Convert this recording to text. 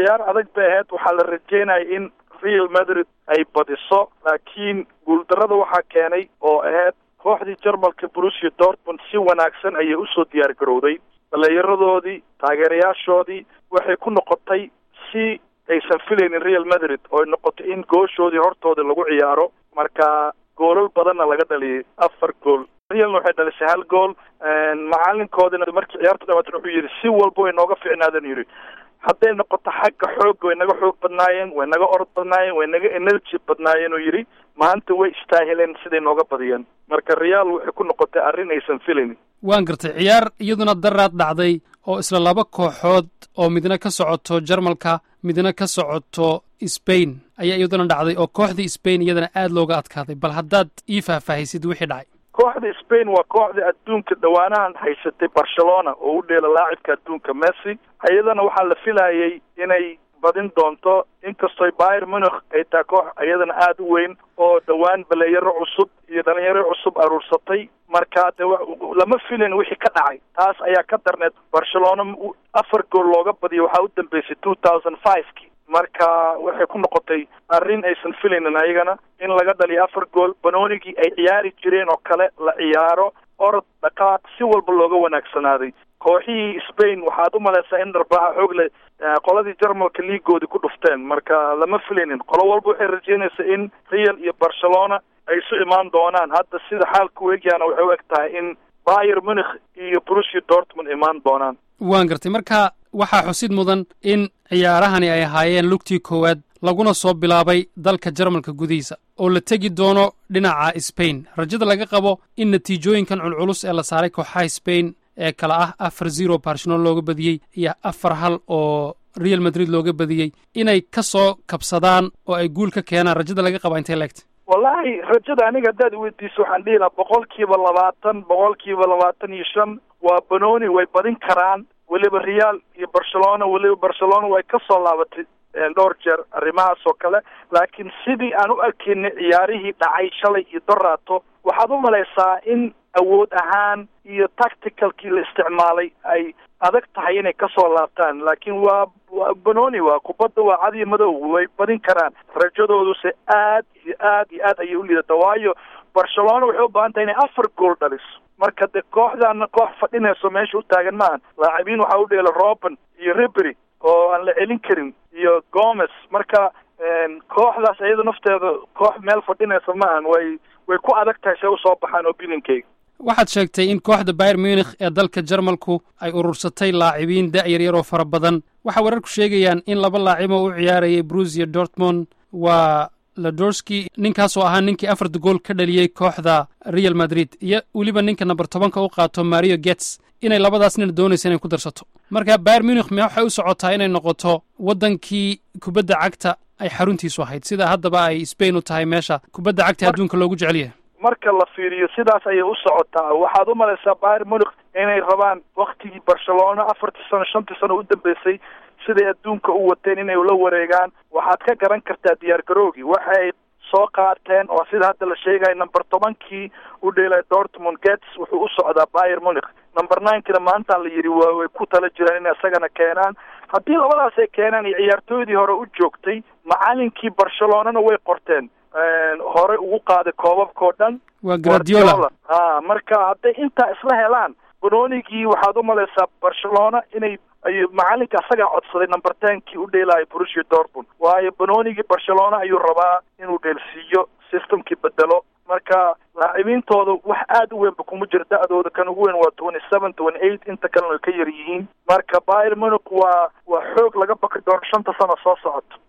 ciyaar adag bay ahayd waxaa la rajeynaya in real madrid ay badiso laakiin guuldarada waxaa keenay oo ahayd kooxdii jarmalka brusia dortmund si wanaagsan ayay usoo diyaar garowday dhalinyaradoodii taageerayaashoodii waxay ku noqotay si aysan filaynin real madrid oo ay noqotay in gooshoodii hortooda lagu ciyaaro marka goolal badanna laga dhaliyay afar gool realna waxay dhalisay hal gool macalinkoodina markii ciyaarta dhamaatan wuxuu yidhi si walba way nooga ficnaadeen yidhi hadday noqoto xagga xoogga way naga xoog badnaayeen way naga orod badnaayeen way naga energy badnaayeen oo yidhi maanta way istaahileen siday nooga badiyeen marka real waxay ku noqotay arrin aysan filaynin waan gartay ciyaar iyaduna daraad dhacday oo isla laba kooxood oo midna ka socoto jarmalka midna ka socoto sbain ayaa iyaduna dhacday oo kooxdii sbain iyadana aada looga adkaaday bal haddaad ii faahfaahisid wixii dhacay kooxda spain waa kooxda adduunka dhowaanahan haysatay barcelona oo u dheela laacibka adduunka messi iyadana waxaa la filayay inay badin doonto inkastoo bayer munich ay tahay koox iyadana aada u weyn oo dhowaan baleeyaro cusub iyo dhalinyaro cusub aruursatay marka de lama filin wixii ka dhacay taas ayaa ka darneed barcelona afar gool looga badiyo waxaa u dambeysay two thousand five-ki marka waxay ku noqotay arrin aysan filaynin ayagana in laga dhaliyo afar gool banoonigii ay ciyaari jireen oo kale la ciyaaro orod dhaqaaq si walba looga wanaagsanaaday kooxihii spain waxaad u malaysaa in dharbaaxa xoog le qoladii jarmalka liigoodii ku dhufteen marka lama filaynin qolo walba waxay rajeynaysaa in real iyo barcelona ay isu imaan doonaan hadda sida xaalka u egyaana waxay u eg tahay in bayer munich iyo brusia dortmund imaan doonaan waan gartay marka waxaa xusid mudan in ciyaarahani ay ahaayeen lugtii koowaad laguna soo bilaabay dalka jarmalka gudihiisa oo la tegi doono dhinaca sbain rajada laga qabo in natiijooyinkan culculus ee la saaray kooxaha sbain ee kale ah afar zero barcelona looga badiyey iyo afar hal oo real madrid looga badiyey inay ka soo kabsadaan oo ay guul ka keenaan rajada laga qaba intay leegtay wallaahi rajada aniga haddaad weydiiso waxaan dhihi lahaa boqol kiiba labaatan boqol kiiba labaatan iyo shan waa banooni way badin karaan weliba real iyo barcelona weliba barcelona way ka soo laabatay dhowr jeer arrimahaas oo kale laakiin sidii aan u arkaynay ciyaarihii dhacay shalay iyo doraato waxaad u malaysaa in awood ahaan iyo tacticalkii la isticmaalay ay adag tahay inay kasoo laabtaan laakiin waa waa banoni waa kubadda waa cad iyo madow way badin karaan rajadooduse aad iyo aad iyo aad ayay u liidata waayo barcelona waxay u baahan tahay inay afar gool dhaliso marka de kooxdaana koox fadhinayso meesha u taagan maahan laacibiin waxaa u dheela roben iyo ribery oo aan la celin karin iyo gomez marka kooxdaas iyada nafteeda koox meel fadhinaysa maahan way way ku adag tahay see usoo baxaan opinionkeyga waxaad sheegtay in kooxda bayer munich ee dalka jarmalku ay urursatay laacibiin da-yaryar oo fara badan waxaa wararku sheegayaan in laba laacib oo u ciyaarayay brusia dortmond waa ladorski ninkaasoo ahaa ninkii afarta gool ka dhaliyey kooxda real madrid iyo weliba ninka number tobanka u qaato mario gets inay labadaas nina doonaysa inay ku darsato marka bayer munich me waxay u socotaa inay noqoto waddankii kubadda cagta ay xaruntiisu ahayd sida haddaba ay spain u tahay meesha kubadda cagta adduunka loogu jecel yahay marka la fiiriyo sidaas ayay u socotaa waxaad u malaysaa bayer munich inay rabaan waktigii barcelona afartii sano shantii sano u dambeysay siday adduunka u wateen inay la wareegaan waxaad ka garan kartaa diyaar garoogii waxay soo qaateen oo sida hadda la sheegaya number tobankii u dheelay dortmund gets wuxuu u socdaa bayer munich number ninekina maantaan la yidhi waa way ku tala jiraan inay isagana keenaan haddii labadaas ay keenaan iyo ciyaartooydii hore u joogtay macalinkii barcelonana way qorteen hore ugu qaaday koobabkao dhan waa gradiola ha marka hadday intaa isla helaan banonigii waxaad u malaysaa barcelona inay ay macalinka asagaa codsaday number tenkii u dheelaayo brusia dortmund waayo banonigii barcelona ayuu rabaa inuu dheelsiiyo systemkii bedelo marka laacibintooda wax aada u weynba kuma jiro da-dooda kan ugu weyn waa twenty seven twenty eight inta kalena way ka yar yihiin marka bayer munich waa waa xoog laga baki doono shanta sano soo socoto